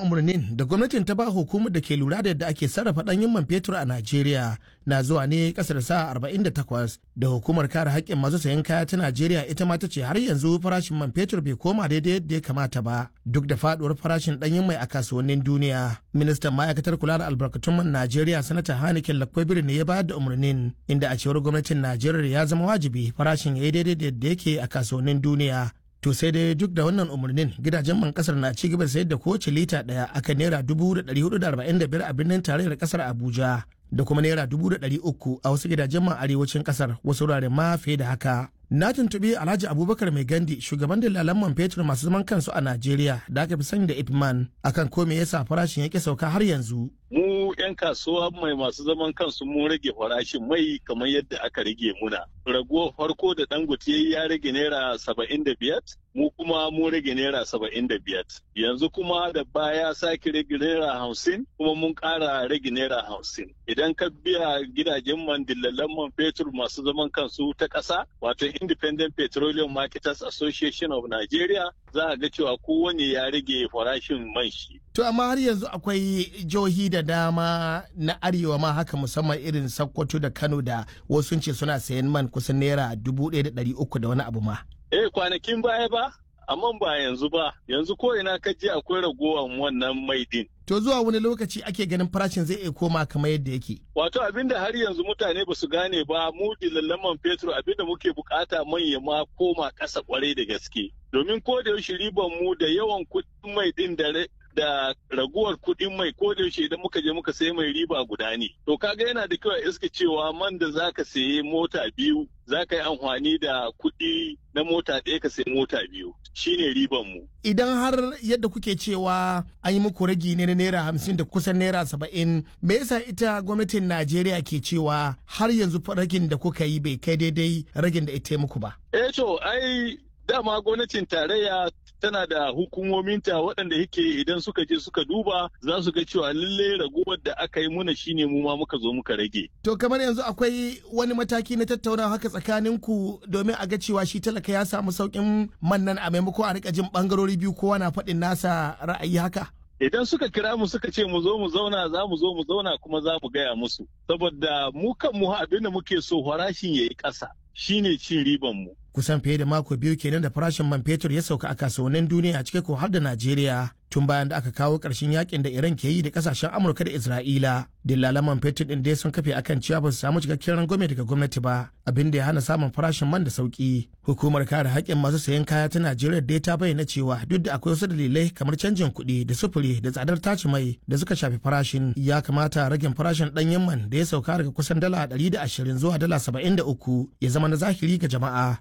umarnin da gwamnatin ta ba hukumar da ke lura da yadda ake sarrafa ɗanyen man fetur a Najeriya na zuwa ne ƙasar sa 48 da hukumar kare haƙƙin masu sayan kaya ta Najeriya ita ma ta ce har yanzu farashin man fetur bai koma daidai yadda ya kamata ba duk da faɗuwar farashin ɗanyen mai a kasuwannin duniya. Ministan ma'aikatar kula da albarkatun man Najeriya sanata Hanikin Lakwabiri ne ya bayar da umarnin inda a cewar gwamnatin Najeriya ya zama wajibi farashin ya yi daidai da yadda yake a kasuwannin duniya. To sai dai duk da wannan umarnin gidajen man kasar na ci gaba da sayar da kowace lita daya akan naira dubu da ɗari hudu da arba'in da biyar a birnin tarayyar kasar Abuja da kuma naira dubu da ɗari uku a wasu gidajen man arewacin kasar wasu wuraren ma fiye da haka. Na tuntuɓi Alhaji Abubakar Mai Gandi shugaban dalalan man fetur masu zaman kansu a Najeriya da aka fi sani da Ipman akan ko me yasa farashin yake sauka har yanzu. Mu 'yan kasuwa mai masu zaman kansu mun rage farashin mai kamar yadda aka rage muna. Rago farko da Dangote ya rage naira saba'in da biyar, mu kuma mun rage naira saba'in da biyar. Yanzu kuma da baya sake rage naira hamsin kuma mun ƙara rage naira hamsin. Idan ka biya gidajen man dillalan man fetur masu zaman kansu ta ƙasa, wato Independent Petroleum Marketers Association of Nigeria, za a ga cewa kowane ya rage farashin man shi. To amma har yanzu akwai jihohi da dama na arewa ma haka musamman irin Sokoto da Kano da wasu ce suna sayan man kusan naira dubu ɗaya da ɗari uku da wani abu ma. Eh kwanakin baya ba, amma ba yanzu ba, yanzu ko ina ka je akwai ragowar wannan mai din. To zuwa wani lokaci ake ganin farashin zai iya koma kamar yadda yake. Wato abinda har yanzu mutane ba su gane ba mu dilallan man fetur abinda muke bukata manya ma koma ƙasa kwarai da gaske. Domin ko da yaushe riban mu da yawan kuɗin mai din da da raguwar kuɗin mai ko da yaushe idan muka je muka sayi mai riba guda ne. To kaga yana da kyau a iska cewa man da zaka sayi mota biyu zaka yi amfani da kuɗi na mota ɗaya ka sayi mota biyu shine riban mu. Idan har yadda kuke cewa an yi muku ragi ne na naira hamsin da kusan naira saba'in me yasa ita gwamnatin Najeriya ke cewa har yanzu ragin da kuka yi bai kai daidai ragin da ita muku ba. Eh to ai dama gwamnatin tarayya tana da hukumominta waɗanda yake idan suka je suka duba za su ga cewa lalle raguwar da aka yi muna shine mu ma muka zo muka rage. To kamar yanzu akwai wani mataki na tattaunawa haka tsakanin ku domin a ga cewa shi talaka ya samu sauƙin man nan a maimako a rika jin bangarori biyu kowa na faɗin nasa ra'ayi haka. Idan suka kira mu suka ce mu zo mu zauna za mu zo mu zauna kuma za mu gaya musu. Saboda mu kan mu abin da muke so farashin ya yi ƙasa shine cin riban mu. kusan fiye da mako biyu kenan da farashin man fetur ya sauka a kasuwannin duniya a cike ko har da Najeriya tun bayan da aka kawo ƙarshen yakin da Iran ke yi da kasashen Amurka da Isra'ila. Dillalan man fetur din dai sun kafe akan cewa ba su samu cikakken rangwame daga gwamnati ba abin da ya hana samun farashin man da sauki. Hukumar kare haƙƙin masu sayan kaya ta Najeriya dai ta bayyana cewa duk da akwai wasu dalilai kamar canjin kuɗi da sufuri da tsadar taci mai da suka shafi farashin ya kamata ragin farashin ɗanyen man da ya sauka daga kusan dala ɗari da ashirin zuwa dala saba'in da uku ya zama na zahiri ga jama'a.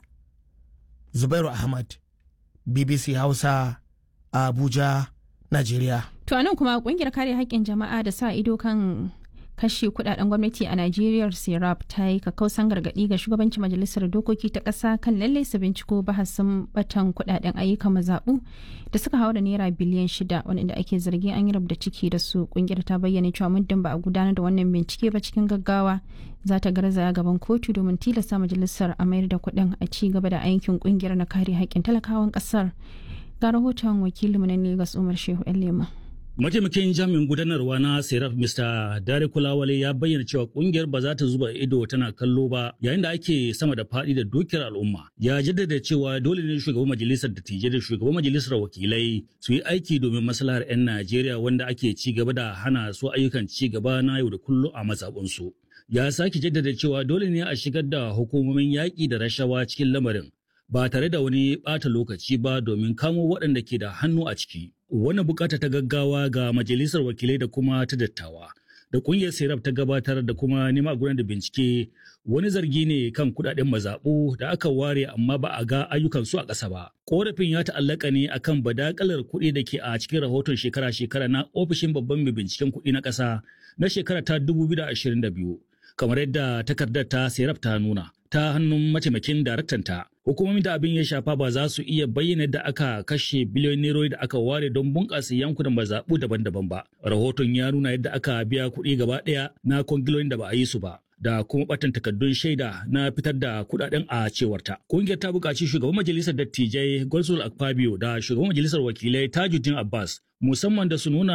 Zubairu Ahmad, BBC Hausa, Abuja, Najeriya. To nan kuma kungiyar kare haƙƙin jama'a da sa ido kan kashe kudaden gwamnati a Najeriya Serap ta yi kakkausan gargaɗi ga shugabancin majalisar dokoki ta ƙasa kan lalle su binciko bahasin batan kudaden ayyukan mazaɓu da suka haura naira biliyan shida wanda ake zargi an yi da ciki da su kungiyar ta bayyana cewa muddin ba a gudanar da wannan bincike ba cikin gaggawa za ta garzaya gaban kotu domin tilasta majalisar a mayar da kuɗin a ci gaba da aikin kungiyar na kare haƙƙin talakawan ƙasar ga rahoton wakilinmu na Legas Umar Shehu Lema. Mataimakin jami'in gudanarwa na Seraf Mr. Dare Kulawale ya bayyana cewa kungiyar ba za ta zuba ido tana kallo ba yayin da ake sama da faɗi da dukiyar al'umma. Ya jaddada cewa dole ne shugaban majalisar dattijai da shugaban majalisar wakilai su yi aiki domin maslahar 'yan Najeriya wanda ake ci gaba da hana su ayyukan ci gaba na yau da kullum a mazaɓunsu. Ya sake jaddada cewa dole ne a shigar da hukumomin yaƙi da rashawa cikin lamarin ba tare da wani ɓata lokaci ba domin kamo waɗanda ke da hannu a ciki. Wannan bukata ta gaggawa ga majalisar wakilai da kuma ta dattawa. Da ƙungiyar Serap ta gabatar da kuma nema gudanar da bincike wani zargi ne kan kuɗaɗen mazaɓu da aka ware amma ba a ga ayyukan su a ƙasa ba. Ƙorafin ya ta'allaka ne akan badakalar kuɗi da ke a cikin rahoton shekara-shekara na ofishin babban mai binciken kuɗi na ƙasa na shekara ta 2022. Kamar yadda takardar ta Serap ta nuna. ta hannun mataimakin daraktanta. Hukumomin da abin ya shafa ba za su iya bayyana da aka kashe biliyon nerori da aka ware don bunƙasa yankunan mazaɓu daban-daban ba. Rahoton ya nuna yadda aka biya kuɗi gaba ɗaya na kwangiloyin da ba a yi su ba. da kuma batan takardun shaida na fitar da kudaden a cewarta. Kungiyar ta buƙaci shugaban majalisar dattijai Golsul Akpabio da shugaban majalisar wakilai Tajuddin Abbas musamman da su nuna